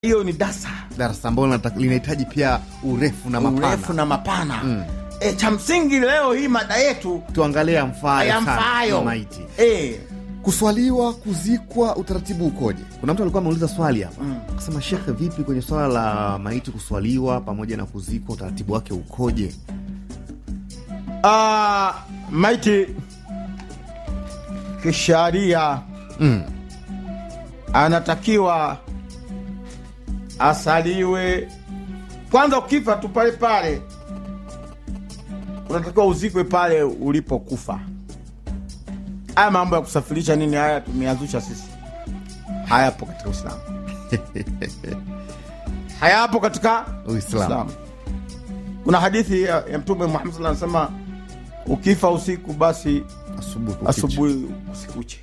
hiyo ni dasa darasa ambalo linata- linahitaji pia urefu na mapana urefu na mapana e, cha msingi leo hii mada yetu tuangalie amfayo sana yamfayo na maiti e, kuswaliwa kuzikwa utaratibu ukoje kuna mtu alikuwa ameuliza swali hapa akasema shekhe vipi kwenye swala la maiti kuswaliwa pamoja na kuzikwa utaratibu wake ukoje a, maiti kisharia mm. anatakiwa asaliwe kwanza ukifa tu pale pale unatakiwa uzikwe pale ulipokufa haya mambo ya kusafirisha nini haya tumeazusha sisi hayapo katika uislamu hayapo katika Uislamu. kuna hadithi ya, ya mtume muhammad sallallahu alaihi wasallam anasema ukifa usiku basi asubuhi kukicha. asubuhi usikuche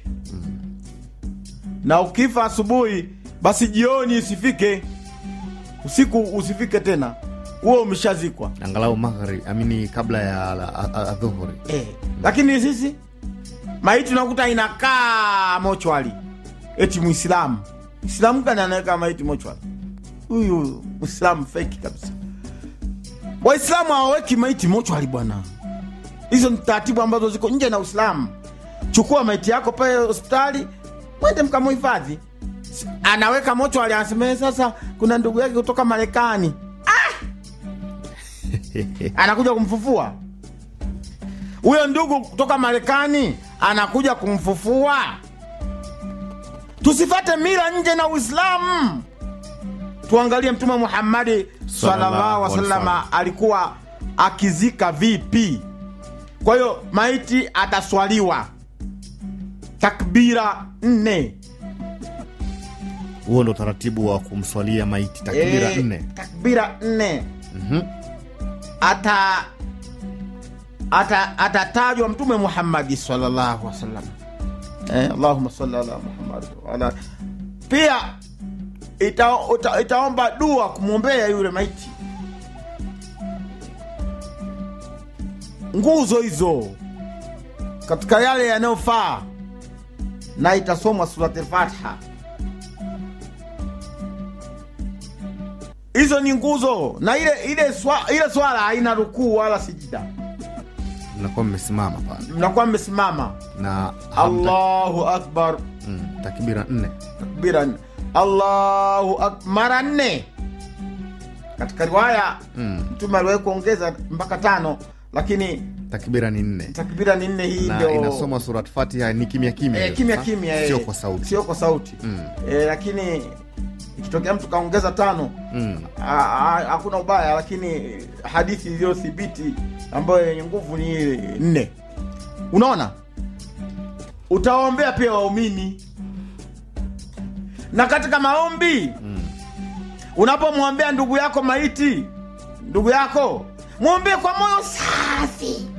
na ukifa asubuhi basi jioni isifike usiku usifike tena huo umeshazikwa angalau maghari amini kabla ya la- a- a- adhuhuri eh. lakini sisi maiti unakuta inakaa mochwali eti mwislamu mwislamu gani anaweka maiti mochwali huyu mwislamu feki kabisa waislamu hawaweki maiti mochwali bwana hizo ni taratibu ambazo ziko nje na uislamu chukua maiti yako pale hospitali mwende mkamuhifadhi S- anaweka mochwali anasema "Eh, sasa kuna ndugu yake kutoka marekani ah! anakuja kumfufua huyo ndugu kutoka marekani anakuja kumfufua tusifate mila nje na uislamu tuangalie mtume muhammadi sallallahu Sallallahu alaihi alaihi wasallam alikuwa akizika vipi kwa hiyo maiti ataswaliwa takbira nne huo ndo utaratibu wa kumswalia maiti takbira Eh, nne takbira nne Mhm. ata ata atatajwa mtume muhammadi sallallahu alaihi wasallam eh, allahumma salli ala muhammad wa ala pia ita, ita, itaomba dua kumwombea yule maiti nguzo hizo katika yale yanayofaa na itasomwa surati lfatiha hizo ni nguzo na ile ile swa, ile swala haina rukuu wala sijida mnakuwa mmesimama pale mnakuwa mmesimama na hamta- allahu akbar mm, takbira nne takbira nne. allahu ak mara nne katika riwaya Mm. mtume aliwahi kuongeza mpaka tano lakini takbira ni nne takbira ni nne hii na ndio inasoma surat fatiha ni kimya kimya eh, hiyo kimya sasa? kimya eh. sio kwa sauti sio kwa sauti Mm. eh, lakini ikitokea mtu kaongeza tano Mm. Ah, ah, hakuna ubaya lakini hadithi iliyothibiti ambayo yenye nguvu ni ile nne unaona utawaombea pia waumini na katika maombi unapomwombea ndugu yako maiti ndugu yako mwombee kwa moyo safi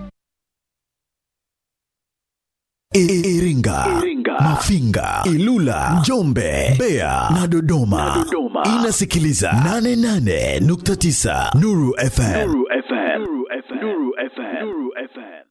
I- Iringa, Mafinga, Ilula, Njombe, Mbeya na Dodoma. Inasikiliza 88.9 Nuru FM. Nuru FM. Nuru FM. Nuru FM. Nuru FM.